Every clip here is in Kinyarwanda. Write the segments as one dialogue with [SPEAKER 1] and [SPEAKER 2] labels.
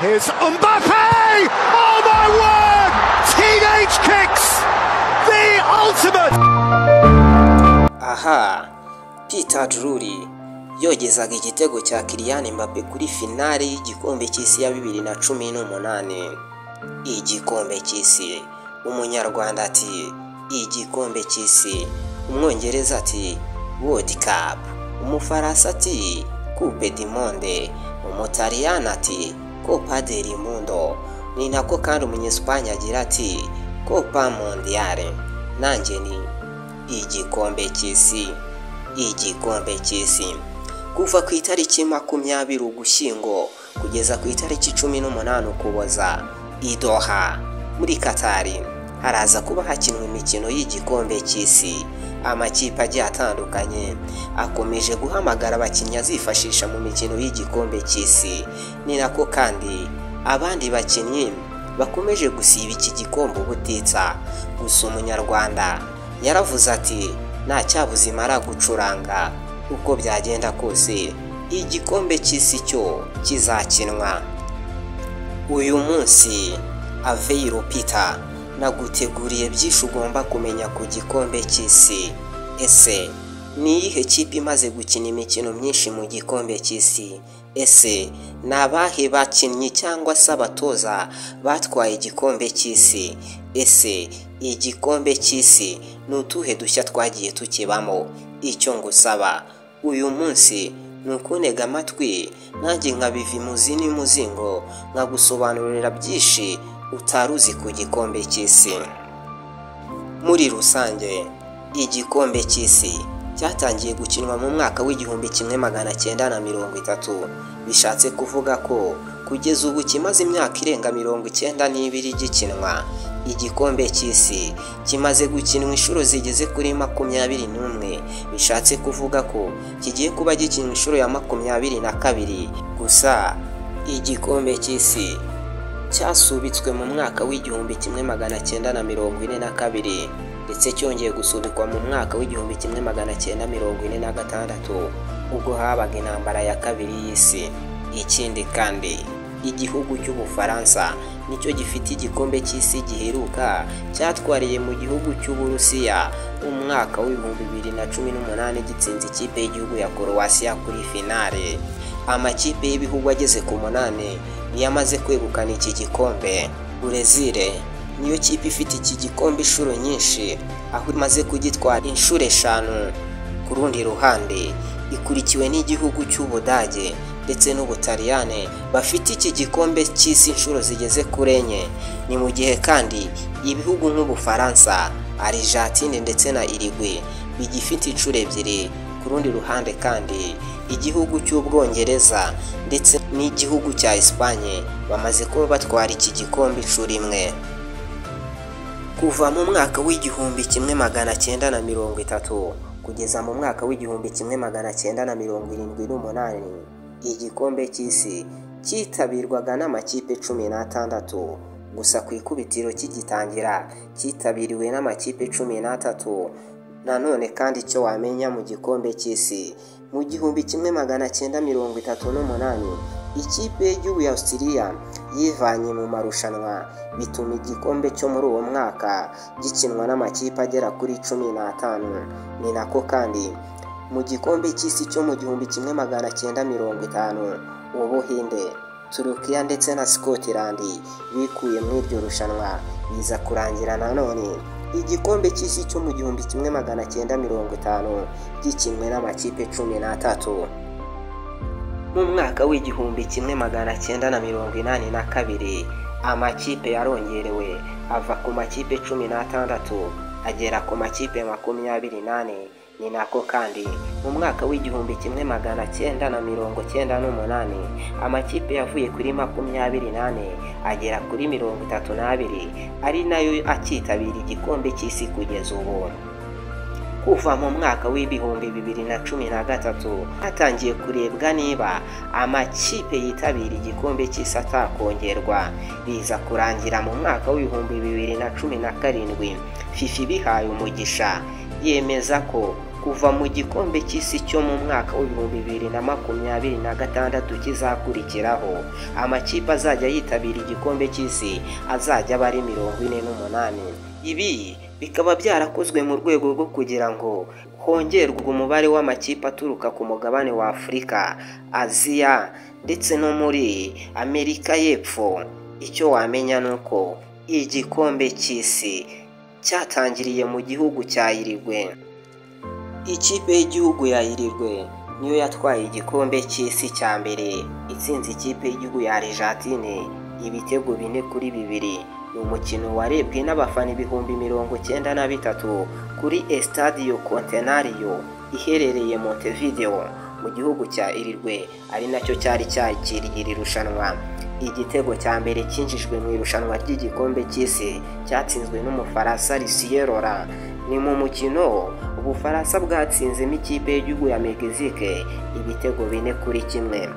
[SPEAKER 1] Here's Mbappe! Oh my word! Teenage kicks! The ultimate!
[SPEAKER 2] aha Peter Drury yogezaga igitego cya Kylian Mbappe kuri finale y'igikombe cy'isi ya bibiri na cumi n'umunani igikombe cy'isi umunyarwanda ati igikombe cy'isi umwongereza ati World Cup umufaransa ati Coupe du Monde umutaliyani ati Copa del Mundo ni nako kandi umunyesipanye agira ati Copa Mondiale nanjye ni igikombe cy'isi igikombe cy'isi kuva ku itariki makumyabiri ugushyingo kugeza ku itariki cumi n'umunani ukuboza idoha muri katari haraza kuba hakinwa imikino y'igikombe cy'isi amakipe agiye atandukanye akomeje guhamagara abakinnyi azifashisha mu mikino y'igikombe cy'isi ni nako kandi abandi bakinnyi bakomeje gusiba iki gikombe ubutitsa gusa umunyarwanda yaravuze ati nta cyabuze imara gucuranga uko byagenda kose igikombe cy'isi cyo kizakinwa uyu munsi aveiro peter naguteguriye byinshi ugomba kumenya ku gikombe cy'isi ese ni iyihe kipe imaze gukina imikino myinshi mu gikombe cy'isi ese ni abahe bakinnyi cyangwa se abatoza batwaye igikombe cy'isi ese igikombe cy'isi ni utuhe dushya twagiye tukibamo icyo ngusaba uyu munsi ni ukunega amatwi nanjye nkabiva imuzi n'imuzingo nkagusobanurira byinshi utari uzi ku gikombe cy'isi muri rusange igikombe cy'isi cyatangiye gukinwa mu mwaka w'igihumbi kimwe magana cyenda na mirongo itatu bishatse kuvuga ko kugeza ubu kimaze imyaka irenga mirongo icyenda n'ibiri gikinwa igikombe cy'isi kimaze gukinwa inshuro zigeze kuri makumyabiri n'umwe bishatse kuvuga ko kigiye kuba gikinwa inshuro ya makumyabiri na kabiri gusa igikombe cy'isi cyasubitswe mu mwaka w'igihumbi kimwe magana cyenda na mirongo ine na kabiri ndetse cyongeye gusubikwa mu mwaka w'igihumbi kimwe magana cyenda mirongo ine na gatandatu ubwo habaga intambara ya kabiri y'isi ikindi kandi igihugu cy'ubufaransa nicyo gifite igikombe cy'isi giheruka cyatwariye mu gihugu cy'uburusiya umwaka w'ibihumbi bibiri na cumi n'umunani gitsinze ikipe y'igihugu ya korowasiya kuri finale amakipe y'ibihugu ageze ku munani niyo amaze kwegukana iki gikombe burezile niyo kipe ifite iki gikombe inshuro nyinshi aho imaze kugitwara inshuro eshanu ku rundi ruhande ikurikiwe n'igihugu cy'ubudage ndetse n'ubutaliyane bafite iki gikombe cy'isi inshuro zigeze kuri enye ni mu gihe kandi ibihugu nk'ubufaransa arijatine ndetse na irigwe bigifite inshuro ebyiri ku rundi ruhande kandi igihugu cy'ubwongereza ndetse n'igihugu cya esipanye bamaze kuba batwara iki gikombe inshuro imwe kuva mu mwaka w'igihumbi kimwe magana cyenda na mirongo itatu kugeza mu mwaka w'igihumbi kimwe magana cyenda na mirongo irindwi n'umunani igikombe cy'isi cyitabirwaga n'amakipe cumi n'atandatu gusa ku ikubitiro kigitangira cyitabiriwe n'amakipe cumi n'atatu nanone kandi icyo wamenya mu gikombe cy'isi mu gihumbi kimwe magana cyenda mirongo itatu n'umunani ikipe y'igihugu ya Australia yivanye mu marushanwa bituma igikombe cyo muri uwo mwaka gikinwa n'amakipe agera kuri cumi n'atanu ni nako kandi mu gikombe cy'isi cyo mu gihumbi kimwe magana cyenda mirongo itanu ubuhinde turukiya ndetse na scotland bikuye muri iryo rushanwa biza kurangira nanone igikombe cy'isi cyo mu gihumbi kimwe magana cyenda mirongo itanu gikinwe n'amakipe cumi n'atatu mu mwaka w'igihumbi kimwe magana cyenda na mirongo inani na kabiri amakipe yarongerewe ava ku makipe cumi n'atandatu agera ku makipe makumyabiri n'ane ni nako kandi mu mwaka w'igihumbi kimwe magana cyenda na mirongo cyenda n'umunani amakipe yavuye kuri makumyabiri n'ane agera kuri mirongo itatu n'abiri ari nayo akitabira igikombe cy'isi kugeza ubu kuva mu mwaka w'ibihumbi bibiri na cumi na gatatu hatangiye kurebwa niba amakipe yitabira igikombe cy'isi atakongerwa biza kurangira mu mwaka w'ibihumbi bibiri na cumi na karindwi fifa ibihaye umugisha yemeza ko kuva mu gikombe cy'isi cyo mu mwaka w'ibihumbi bibiri na makumyabiri na gatandatu kizakurikiraho amakipe azajya yitabira igikombe cy'isi azajya aba ari mirongo ine n'umunani ibi bikaba byarakozwe mu rwego rwo kugira ngo hongerwe umubare w'amakipe aturuka ku mugabane wa afurika aziya ndetse no muri amerika y'epfo icyo wamenya ni uko igikombe cy'isi cyatangiriye mu gihugu cya irirwe ikipe y'igihugu ya irirwe niyo yatwaye igikombe cy'isi cya mbere itsinze ikipe y'igihugu ya argentine ibitego bine kuri bibiri ni umukino warebwe n'abafana ibihumbi mirongo cyenda na bitatu kuri Estadio Centenario iherereye Montevideo mu gihugu cya Irirwe ari nacyo cyari cyakiriye iri rushanwa igitego cya mbere cyinjijwe mu irushanwa ry'igikombe cy'isi cyatsinzwe n'umufaransa Lucien Laurent ni mu mukino ubufaransa bwatsinzemo ikipe y'igihugu ya Mexique ibitego bine kuri kimwe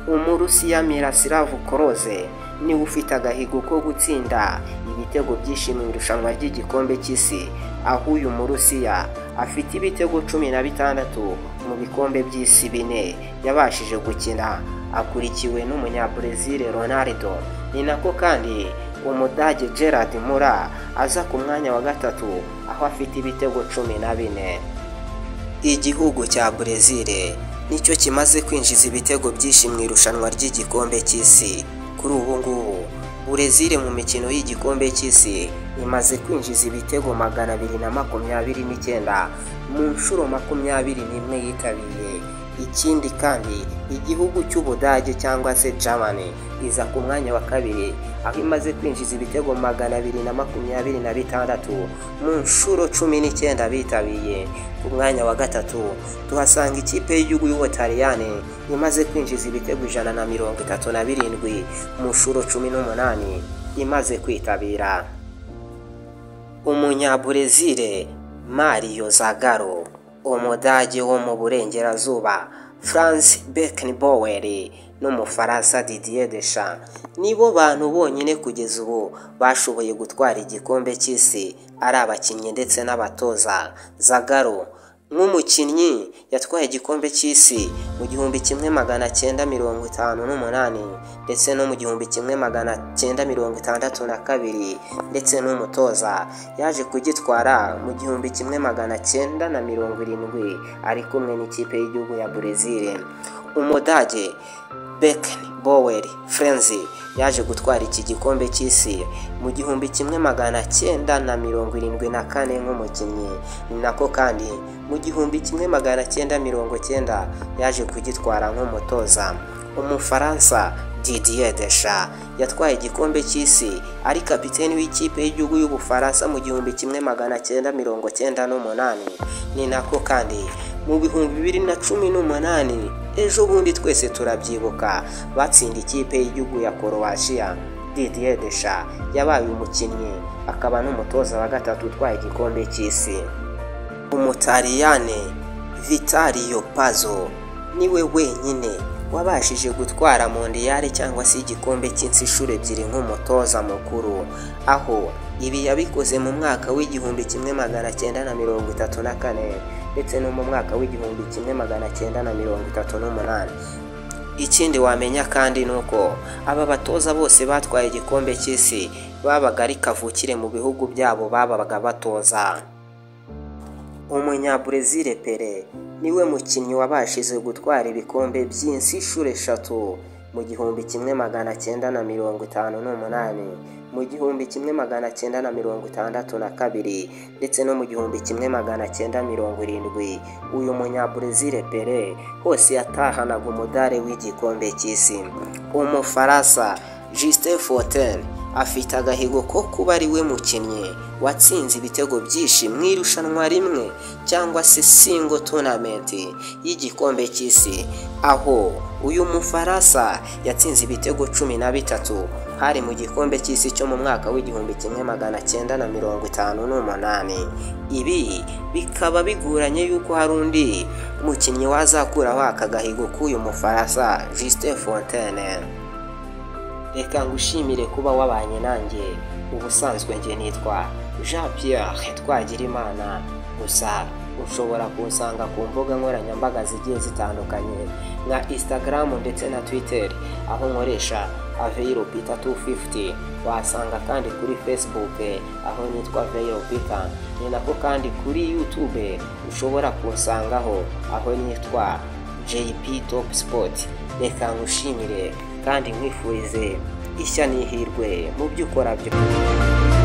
[SPEAKER 2] umurusiya mirasilavu koroze niwe ufite agahigo ko gutsinda ibitego byinshi mu irushanwa ry'igikombe cy'isi aho uyu murusiya afite ibitego cumi na bitandatu mu bikombe by'isi bine yabashije gukina akurikiwe n'umunyabrazil ronaldo ni nako kandi umudage gerard mura aza ku mwanya wa gatatu aho afite ibitego cumi na bine igihugu cya brezil nicyo kimaze kwinjiza ibitego byinshi mu irushanwa ry'igikombe cy'isi kuri ubu ngubu burezile mu mikino y'igikombe cy'isi imaze kwinjiza ibitego magana abiri na makumyabiri n'icyenda mu nshuro makumyabiri n'imwe yitabiriye ikindi kandi igihugu cy'ubudage cyangwa se germany iza ku mwanya wa kabiri aho imaze kwinjiza ibitego magana abiri na makumyabiri na bitandatu mu nshuro cumi n'icyenda bitabiriye ku mwanya wa gatatu tuhasanga ikipe y'igihugu y'ubutaliyani imaze kwinjiza ibitego ijana na mirongo itatu na birindwi mu nshuro cumi n'umunani imaze kwitabira umunyaburezile mario zagaro umudage wo mu burengerazuba france beckenbauer n'umufaransa didier deschamps nibo bantu bonyine kugeza ubu bashoboye gutwara igikombe cy'isi ari abakinnyi ndetse n'abatoza zagaro nk'umukinnyi yatwaye igikombe cy'isi mu gihumbi kimwe magana cyenda mirongo itanu n'umunani ndetse no mu gihumbi kimwe magana cyenda mirongo itandatu na kabiri ndetse n'umutoza yaje kugitwara mu gihumbi kimwe magana cyenda na mirongo irindwi ari kumwe n'ikipe y'igihugu ya burezili umudage Becken Bower Frenzy yaje gutwara iki gikombe cy'isi mu gihumbi kimwe magana cyenda na mirongo irindwi na kane nk'umukinnyi ni nako kandi mu gihumbi kimwe magana cyenda mirongo cyenda yaje kugitwara nk'umutoza umufaransa Didier Deschamps yatwaye igikombe cy'isi ari kapiteni w'ikipe y'igihugu y'ubufaransa mu gihumbi kimwe magana cyenda mirongo cyenda n'umunani ni nako kandi mu bihumbi bibiri na cumi n'umunani ejo bundi twese turabyibuka batsinda ikipe y'igihugu ya korowasiya Didier Deschamps yabaye umukinnyi akaba n'umutoza wa gatatu utwaye igikombe cy'isi umutaliyane Vittorio Pazzo niwe wenyine wabashije gutwara mondiyare cyangwa se igikombe cy'insi inshuro ebyiri nk'umutoza mukuru aho ibi yabikoze mu mwaka w'igihumbi kimwe magana cyenda na mirongo itatu na kane ndetse no mu mwaka w'igihumbi kimwe magana cyenda na mirongo itatu n'umunani ikindi wamenya kandi ni uko aba batoza bose batwaye igikombe cy'isi babaga ari kavukire mu bihugu byabo babaga batoza umunyaburezile pere niwe mukinnyi wabashije gutwara ibikombe by'insi inshuro eshatu mu gihumbi kimwe magana cyenda na mirongo itanu n'umunani mu gihumbi kimwe magana cyenda na mirongo itandatu na kabiri ndetse no mu gihumbi kimwe magana cyenda mirongo irindwi uyu munyaburezile pere hose yatahanaga umudare w'igikombe cy'isi umufaransa Justin Fontaine afite agahigo ko kuba ari we mukinnyi watsinze ibitego byinshi mu irushanwa rimwe cyangwa se singo tournament y'igikombe cy'isi aho uyu mufaransa yatsinze ibitego cumi na bitatu hari mu gikombe cy'isi cyo mu mwaka w'igihumbi kimwe magana cyenda na mirongo itanu n'umunani ibi bikaba biguranye yuko hari undi mukinnyi wazakuraho aka gahigo k'uyu mufaransa Justin Fontaine reka ngushimire kuba wabanye nanjye ubusanzwe njye nitwa jean pierre twagira imana gusa ushobora kunsanga ku mbuga nkoranyambaga zigiye zitandukanye nka instagram ndetse na twitter aho nkoresha aveiro bita 250 wasanga kandi kuri facebook aho nitwa aveiro bita ni nako kandi kuri youtube ushobora kunsangaho aho nitwa jp top sport reka ngushimire kandi nkwifurize ishya n'ihirwe mu byo ukora byose